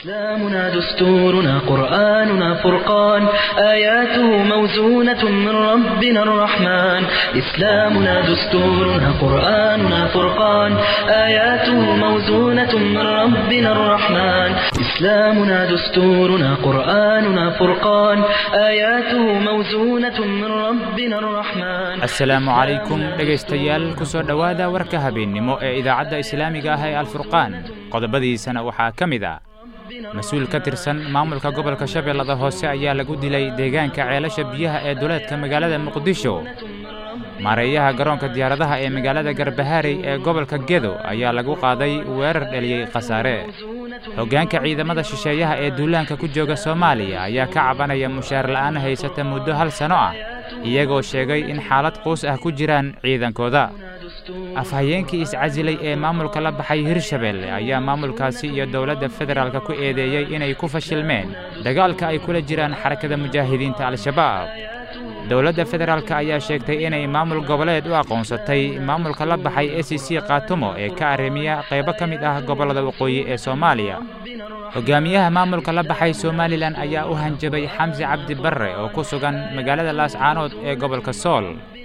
إسلامنا دستورنا قرآننا فرقان آياته موزونة من ربنا الرحمن إسلامنا دستورنا قرآننا فرقان آياته موزونة من ربنا الرحمن إسلامنا دستورنا قرآننا فرقان آياته موزونة من ربنا الرحمن asalaamu calaykum dhegaystayaal ku soo dhowaada warka habeennimo ee idaacadda islaamiga ah ee alfurqaan qodobadiisana waxaa ka mid ah mas-uul ka tirsan maamulka gobolka shabeellada hoose ayaa lagu dilay deegaanka ceelasha biyaha ee duleedka magaalada muqdisho maareeyaha garoonka diyaaradaha ee magaalada garbahaarey ee gobolka gedo ayaa lagu qaaday weerar dheliyey khasaare hoggaanka ciidamada shisheeyaha ee duulaanka ku jooga soomaaliya ayaa ka cabanaya mushaar la'aan haysata muddo hal sanno ah iyagoo sheegay in xaalad quus ah ku jiraan ciidankooda afhayeenkii iscasilay ee maamulka la baxay hirshabeelle ayaa maamulkaasi iyo dowladda federaalka ku eedeeyey inay ku fashilmeen dagaalka ay kula jiraan xarakada mujaahidiinta al-shabaab dowladda federaalka ayaa sheegtay inay maamul goboleed u aqoonsatay maamulka la baxay e c c kaatumo ee ka arrimiya qaybo ka mid ah gobollada waqooyi ee soomaaliya hogaamiyaha maamulka la baxay somalilan ayaa u hanjabay xamsi cabdi barre oo ku sugan magaalada laascaanood ee gobolka sool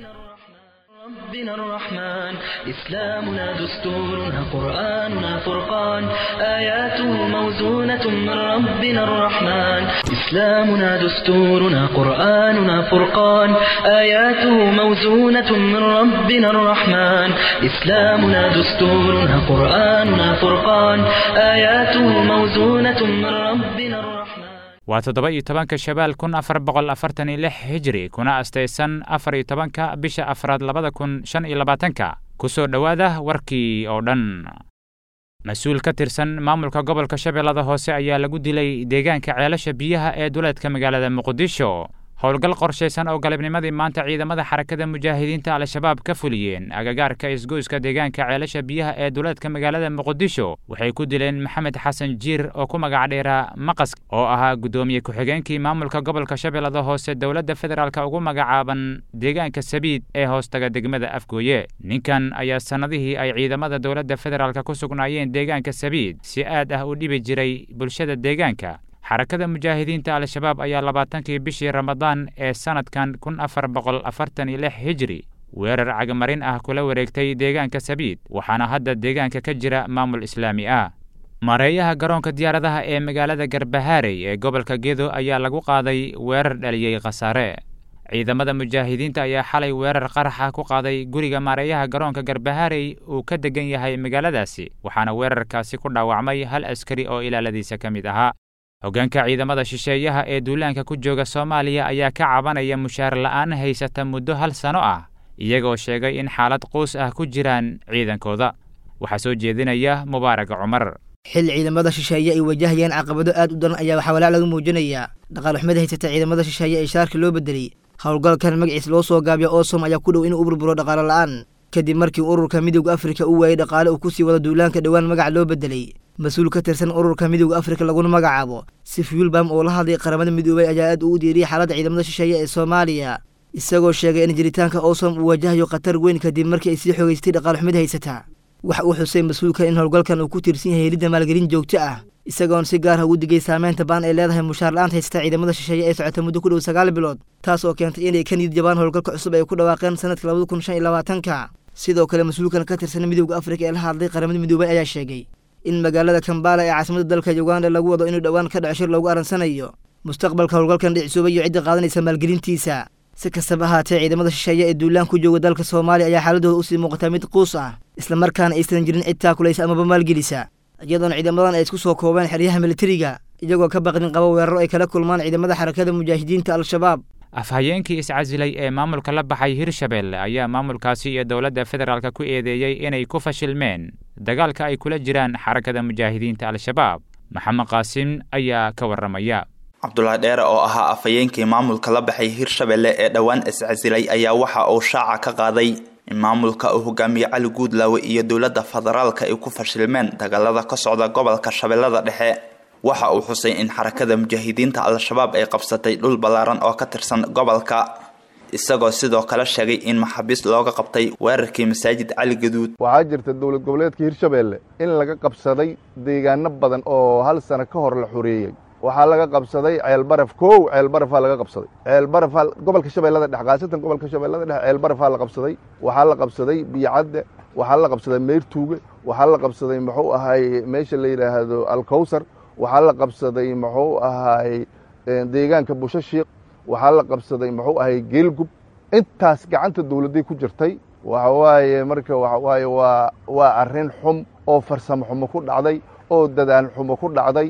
ربنا الرحمن إسلامنا دستورنا قرآننا فرقان آياته موزونة من ربنا الرحمن إسلامنا دستورنا قرآننا فرقان آياته موزونة من ربنا الرحمن إسلامنا دستورنا قرآننا فرقان آياته موزونة من ربنا الرحمن waa toddoba iyo tobanka shabaal kun afar boqol afartan iyo lix hijri kuna astaysan afar iyo tobanka bisha afraad labada kun shan iyo labaatanka ku soo dhowaada warkii oo dhan mas-uul ka tirsan maamulka gobolka shabeellada hoose ayaa lagu dilay deegaanka ceelasha biyaha ee duleedka magaalada muqdisho howlgal qorshaysan oo galabnimadii maanta ciidamada xarakada mujaahidiinta al-shabaab ka fuliyeen agagaarka isgoyska deegaanka ceelasha biyaha ee duleedka magaalada muqdisho waxay ku dileen maxamed xasan jiir oo ku magac dheeraa maqas oo ahaa guddoomiye ku-xigeenkii maamulka gobolka shabeellada hoose dowladda federaalka ugu magacaaban deegaanka sabiid ee hoostaga degmada afgooye ninkan ayaa sannadihii ay ciidamada dowladda federaalka ku sugnaayeen deegaanka sabiid si aad ah u dhibi jiray bulshada deegaanka xarakada mujaahidiinta al-shabaab ayaa labaatankii bishii ramadaan ee sannadkan kun afar boqol afartan iyo lix hijri weerar cagamarin ah kula wareegtay deegaanka sabiid waxaana hadda deegaanka ka jira maamul islaami ah maareeyaha garoonka diyaaradaha ee magaalada garbahaarey ee gobolka gedo ayaa lagu qaaday weerar dhaliyey khasaare ciidamada mujaahidiinta ayaa xalay weerar qaraxa ku qaaday guriga maareeyaha garoonka garbahaarey uu ka degan yahay magaaladaasi waxaana weerarkaasi ku dhaawacmay hal askari oo ilaaladiisa ka mid ahaa hoggaanka ciidamada shisheeyaha ee duulaanka ku jooga soomaaliya ayaa ka cabanaya mushaar la'aan haysata muddo hal sanno ah iyagoo sheegay in xaalad quus ah ku jiraan ciidankooda waxaa soo jeedinaya mubaarag cumar xil ciidamada shisheeye ay wajahayaan caqabado aad u daran ayaa waxaa walaac laga muujinayaa dhaqaalxumada haysata ciidamada shisheeye ee shaarka loo bedelay howlgalkan magaciis loo soo gaabiya oosom ayaa ku dhow inuu u burburo dhaqaalo la'aan kadib markii ururka midowda afrika uu waayey dhaqaale uu kusii wada duulaanka dhowaan magac loo bedelay mas-uul ka tirsan ururka midowda afrika laguna magacaabo sifyulbam oo la hadlay qaramada midoobay ayaa aad ugu diiriyay xaaladda ciidamada shisheeye ee soomaaliya isagoo sheegay in jiritaanka oosom uu wajahayo khatar weyn kadib markii ay sii xoogaystay dhaqaalxumada haysata waxa uu xusay mas-uulka in howlgalkan uu ku tiirsan yahay helidda maalgelin joogto ah isagoon si gaar ah ugu digay saameynta baan ay leedahay mushaar la'aanta haysata ciidamada shisheeye ee socota muddo ku dhow sagaal bilood taas oo keentay inay ka niyid jabaan howlgalka cusub ay ku dhawaaqeen sanadka labada kun shan iyo labaatanka sidoo kale mas-uulkan ka tirsan midowda afrika ee la hadlay qaramada midoobay ayaa sheegay in magaalada kambala ee caasimada dalka uganda lagu wado inuu dhowaan ka dhaco shir loogu aransanayo mustaqbalka howlgalkan dhicisuubay iyo cidda qaadanaysa maalgelintiisa si kastaba ahaatee ciidamada shisheeye ee duulaan ku jooga dalka soomaaliya ayaa xaaladooda usii muuqataa mid quus ah islamarkaana aysan jirin cid taakulaysa amaba maalgelisa iyadoona ciidamadan ay isku soo koobeen xeryaha militariga iyagoo ka baqdin qaba weeraro ay kala kulmaan ciidamada xarakada mujaahidiinta al-shabaab afhayeenkii iscasilay ee maamulka la baxay hirshabeelle ayaa maamulkaasi iyo dowladda federaalka ku eedeeyey inay ku fashilmeen dagaalka ay kula jiraan xarakada mujaahidiinta al-shabaab maxamed qaasim ayaa ka warramaya cabdulaahi dheere oo ahaa afhayeenkii maamulka la baxay hirshabelle ee dhowaan iscasilay ayaa waxa uu shaaca ka qaaday in maamulka uu hogaamiye cali guudlaawe iyo dowladda federaalka ay ku fashilmeen dagaalada ka socda gobolka shabeellada dhexe waxa uu xusay in xarakada mujaahidiinta al-shabaab ay qabsatay dhul ballaaran oo ka tirsan gobolka isagoo sidoo kale sheegay in maxaabiis looga qabtay weerarkii masaajid cali gaduud waxaa jirta dowlad goboleedka hirshabeelle in laga qabsaday deegaano badan oo hal sano ka hor la xoreeyey waxaa laga qabsaday ceelbaraf kow ceelbarafaa laga qabsaday ceelbarafaa gobolka shabeellada dhex khaasatan gobolka shabeellada dhex ceelbarafaa la qabsaday waxaa la qabsaday biyocadde waxaa la qabsaday meyrtuuge waxaa la qabsaday muxuu ahay meesha la yidhaahdo alkowsar waxaa la qabsaday muxuu ahay deegaanka bushashiik waxaa la qabsaday muxuu ahay geelgub intaas gacanta dowladday ku jirtay waxa waaye marka waxa waaye waa waa arrin xum oo farsamo xumo ku dhacday oo dadaan xumo ku dhacday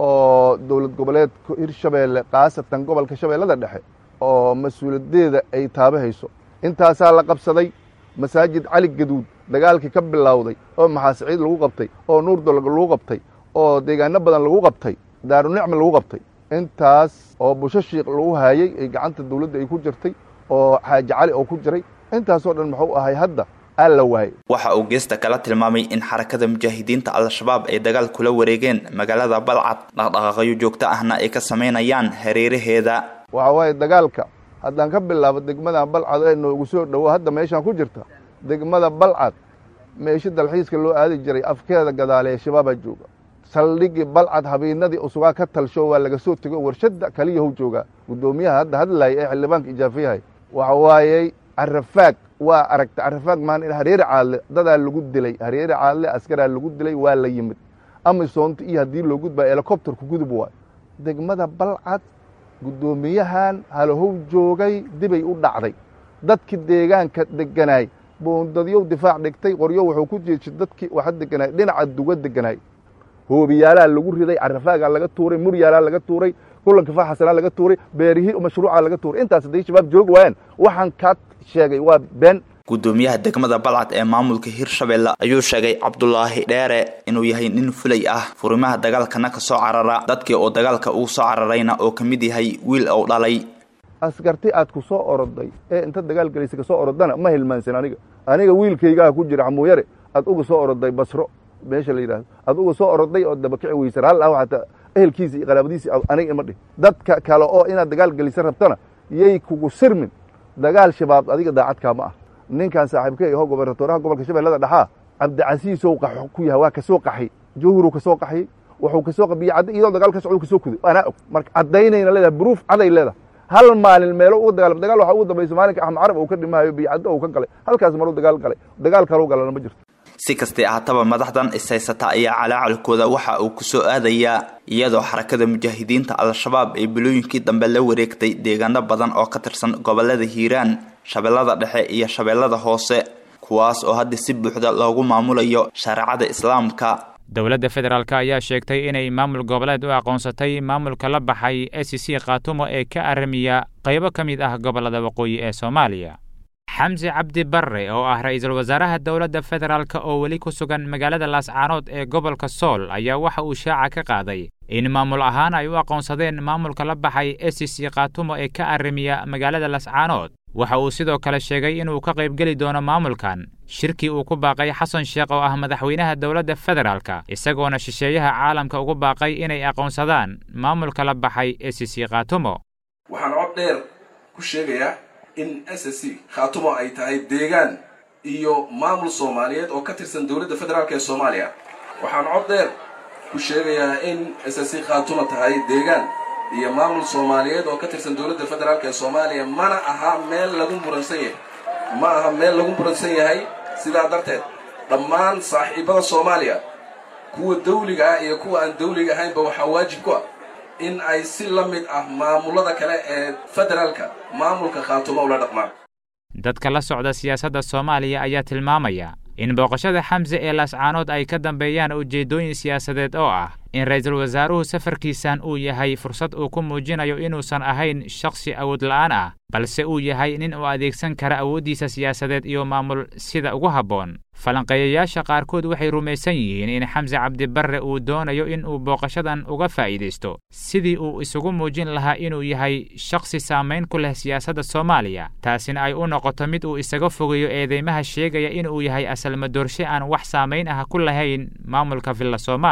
oo dowlad goboleedka hirshabeelle khaasatan gobolka shabeellada dhexe oo mas-uuliyaddeeda ay taabahayso intaasaa la qabsaday masaajid cali gaduud dagaalkii ka bilowday oo maxaasiciid lagu qabtay oo nuurdolog lagu qabtay oo deegaano badan lagu qabtay daarunicma lagu qabtay intaas oo bushashiik lagu haayey ay gacanta dowladda ay ku jirtay oo xaaji cali oo ku jiray intaasoo dhan muxuu ahay hadda aa la waayey waxa uu geesta kala tilmaamay in xarakada mujaahidiinta al-shabaab ay dagaal kula wareegeen magaalada balcad dhaqdhaqaaqyo joogto ahna ay ka samaynayaan hareeraheeda waxa waaye dagaalka haddaan ka bilaabo degmadan balcad ee noogu soo dhowo hadda meeshaan ku jirta degmada balcad meesho dalxiiska loo aadi jiray afkeeda gadaale shabaabaa jooga saldhigii balcad habeennadii usugaa ka talsho waa laga soo tego warshadda kaliyahow joogaa guddoomiyaha hadda hadlaaya ee xildhibaanka ijaafiyahay waxa waayey carafaag waa aragta carafaag maan in hareeri caadle dadaa lagu dilay hareeri caadle askaraa lagu dilay waa la yimid amisoonta iyo haddii loo gudbaa helikobterku gudub waay degmada balcad guddoomiyahan halahow joogay dibay u dhacday dadkii deegaanka deganaay boondadyow difaac dhigtay qoryo wuxuu ku jeejay dadkii waxa deganaay dhinaca duga deganaay hoobiyaalaa lagu riday carafaagaa laga tuuray muryaalaa laga tuuray kulanka faaxasanaa laga tuuray beerihii mashruucaa laga tuuray intaas hadday shabaab joogi waayaan waxaan kaa sheegay waa been guddoomiyaha degmada balcad ee maamulka hirshabeelle ayuu sheegay cabdulaahi dheere inuu yahay nin fulay ah furimaha dagaalkana ka soo carara dadkii oo dagaalka ugu soo cararayna oo ka mid yahay wiil ou dhalay askarti aad ku soo oroday ee inta dagaal gelaysa ka soo orodana ma hilmaansan aniga aniga wiilkaygaa ku jira xamuuyare aad uga soo oroday basro meesha la yidhahdo aad uga soo oroday oo dabakici weysar hal ah xataa ehelkiisa iyo qaraabadiisi aniga ima dhih dadka kale oo inaad dagaal gelisa rabtana yay kugu sirmin dagaal shabaab adiga daacadkaa ma ah ninkan saaxiibka iho gobernatoraha gobolka shabeellada dhexaa cabdicasiisow qax ku yahay waa kasoo qaxay jawhuruu kasoo qaxiyey wuxuu kasoo qabiye cadda iyadoo dagaal ka socdo kasoo kuday anaa og marka caddaynayna leedahay buruuf caday leedahay hal maalin meelo uga dagaalam dagaal waxaa ugu dambaysa maalinka axmed carab uu ka dhimaayo biyocaddo uu ka galay halkaas maruu dagaal galay dagaal kaluu galana ma jirto si kastay ahaataba madaxdan ishaysata ayaa calaacalkooda waxa uu ku soo aadayaa iyadoo xarakada mujaahidiinta al-shabaab ay bilooyinkii dambe la wareegtay deegaano badan oo ka tirsan gobolada hiiraan shabeellada dhexe iyo shabeellada hoose kuwaas oo hadda si buuxda loogu maamulayo shareecada islaamka dowladda federaalk ayaa sheegtay inay maamul goboleed u aqoonsatay maamulka la baxay e c c khaatumo ee ka aramiya qaybo ka mid ah gobollada waqooyi ee soomaaliya xamse cabdi barre oo ah ra-iisul wasaaraha dowladda federaalk oo weli ku sugan magaalada laascaanood ee gobolka sool ayaa waxa uu shaaca ka qaaday in maamul ahaan ay u aqoonsadeen maamulka la baxay e c c khaatumo ee ka aramiya magaalada laascaanood waxa uu sidoo kale sheegay inuu ka qaybgeli doono maamulkan shirkii uu ku baaqay xasan sheekh oo ah madaxweynaha dowladda federaalka isagoona shisheeyaha caalamka ugu baaqay inay aqoonsadaan maamulka la baxay e c c khaatumo waxaan cod dheer ku sheegayaa in s s c khaatumo ay tahay deegaan iyo maamul soomaaliyeed oo ka tirsan dowladda federaalk ee soomaaliya waxaan cod dheer ku sheegayaa in s s c khaatumo tahay deegaan iyo maamul soomaaliyeed oo ka tirsan dowladda federaalk ee soomaaliya mana aha meel lagu muransan yahay ma aha meel lagu muransan yahay sidaa darteed dhammaan saaxiibada soomaaliya kuwa dawliga ah iyo kuwa aan dawliga ahaynba waxaa waajib ku ah in ay si la mid ah maamulada kale ee federaalka maamulka khaatumo ula dhaqmaan dadka la socda siyaasadda soomaaliya ayaa tilmaamaya in booqashada xamse ee laascaanood ay ka dambeeyaan ujeeddooyin siyaasadeed oo ah in ra-iisul wasaaruhu safarkiisan uu yahay fursad uu ku muujinayo inuusan ahayn shakhsi awood la'aan ah balse uu yahay nin uu adeegsan kara awooddiisa siyaasadeed iyo maamul sida ugu habboon falanqeeyayaasha qaarkood waxay rumaysan yihiin in xamse cabdibarre uu doonayo in uu booqashadan uga faa'iidaysto sidii uu isugu muujin lahaa inuu yahay shakhsi saamayn ku leh siyaasadda soomaaliya taasina ay u noqoto mid uu isaga fogeeyo eedeymaha sheegaya inuu yahay asalmadoorshe aan wax saamayn ah ku lahayn maamulka villa soomaaliya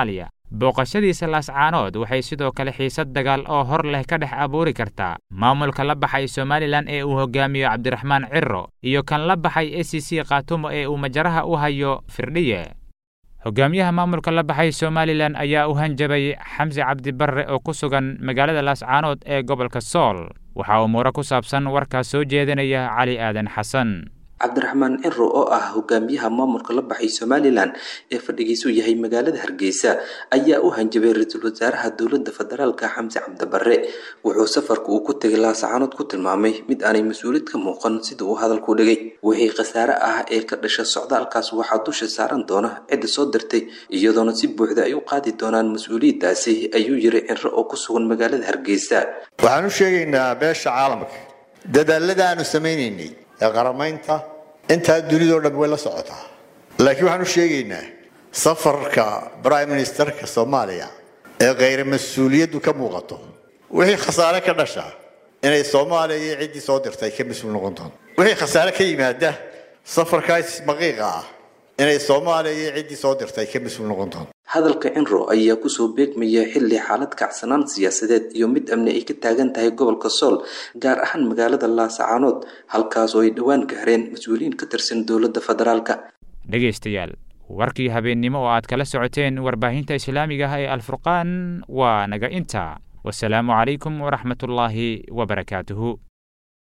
booqashadiisa laascaanood waxay sidoo kale xiisad dagaal oo hor leh ka dhex abuuri kartaa maamulka la baxay somalilan ee uu hogaamiyo cabdiraxmaan ciro iyo kan la baxay e c c khaatumo ee uu majaraha u hayo firdhiye hogaamiyaha maamulka la baxay somalilan ayaa u hanjabay xamsi cabdi barre oo ku sugan magaalada laascaanood ee gobolka sool waxaa umuuro ku saabsan warkaas soo jeedinaya cali aadan xasan cabdiraxmaan ciro oo ah hogaamiyaha maamulka la baxay somalilan ee fadhigiisu yahay magaalada hargeysa ayaa u hanjabay ra-iisul wasaaraha dowladda federaalka xamse cabdibare wuxuu safarka uu ku tegay laasacaanood ku tilmaamay mid aanay mas-uuliyad ka muuqan sida uu hadalku dhigay wixii khasaare ah ee ka dhasha socdaalkaas waxaa dusha saaran doona cidda soo dirtay iyadoona si buuxda ay u qaadi doonaan mas-uuliyaddaasi ayuu yiri ciro oo ku sugan magaalada hargeysa waxaan u sheegaynaa beesha caalamka dadaalada aanu samaynaynay ee qaramaynta intaa dunidao dhan way la socotaa laakiin waxaan u sheegaynaa safarka prime ministerka soomaaliya ee khayra mas-uuliyaddu ka muuqato wixii khasaare ka dhasha inay soomaaliya iyo ciddii soo dirtay ka mas-uul noqon doonto wixii khasaare ka yimaada safarkaas maqiiqa ah inay soomaaliya iyo ciddii soo dirtay ka mas-uul noqon doonto hadalka cinro ayaa kusoo beegmaya xilli xaalad kacsanaan siyaasadeed iyo mid amni ay ka taagan tahay gobolka sool gaar ahaan magaalada laasacaanood halkaas oo ay dhowaan gaareen mas-uuliyiin ka tirsan dowladda federaalka dhegaystayaal warkii habeennimo oo aad kala socoteen warbaahinta islaamiga ah ee alfurqaan waa naga inta wasalaamu calaykum waraxmatullaahi wabarakaatuhu